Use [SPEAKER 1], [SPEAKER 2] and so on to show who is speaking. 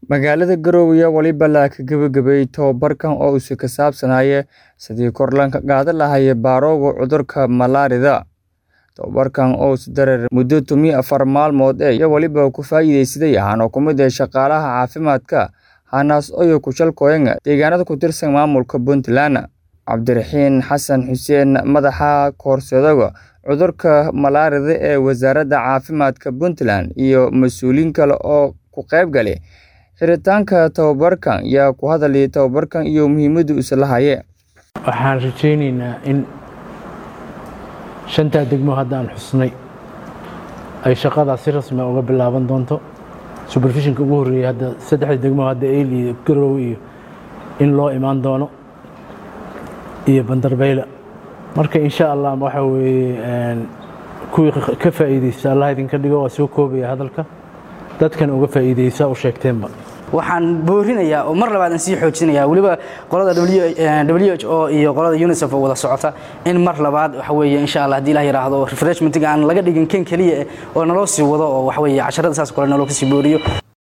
[SPEAKER 1] Magaalada Garowe waliba la ka gabagabay tababarkan oo uu ka saabsanaya sidii kor loogu qaadi lahaa baarowga cudurka malaarida. Tababarkan oo dareere muddo toban afar maalmood ah iyo waliba ku faa'iideysaday waxaana ka mid ah shaqaalaha caafimaadka hanaas oo ku shalkooyeen deegaanada ku tirsan maamulka Puntland. Cabdiraxiin Xasan Xuseen madaxa koorsada cudurka malaarida ee wasaaradda caafimaadka Puntland iyo mas'uuliyiin kale oo ka qayb galay xiritaanka tababarkan ayaa ku hadlay tababarkan iyo muhiimadda uu leeyahay.
[SPEAKER 2] waxaan rajaynaynaa in shantaa degmo hadda aan xusnay ay shaqadaas si rasmi ah uga bilaaban doonto supervisionka ugu horreeyay hadda saddexda degmo hadda eyl iyo garowe iyo in loo imaan doono iyo bandarbeyle marka insha allah waxa weeye kuwii ka faa'iideysta allah idinka dhigo waa soo koobaya hadalka dadkan uga faa'iideysa u sheegteenba
[SPEAKER 3] waxaan boorinayaa oo mar labaad aan sii xoojinayaa weliba qolada w h o iyo qolada unicef oo wada socota in mar labaad waxa weeye insha allah haddii ilah yidhaahdo refreshmentiga aan laga dhigin kan keliya oo naloo sii wado oo waxa weeye casharada saas kale naloo kasii booriyo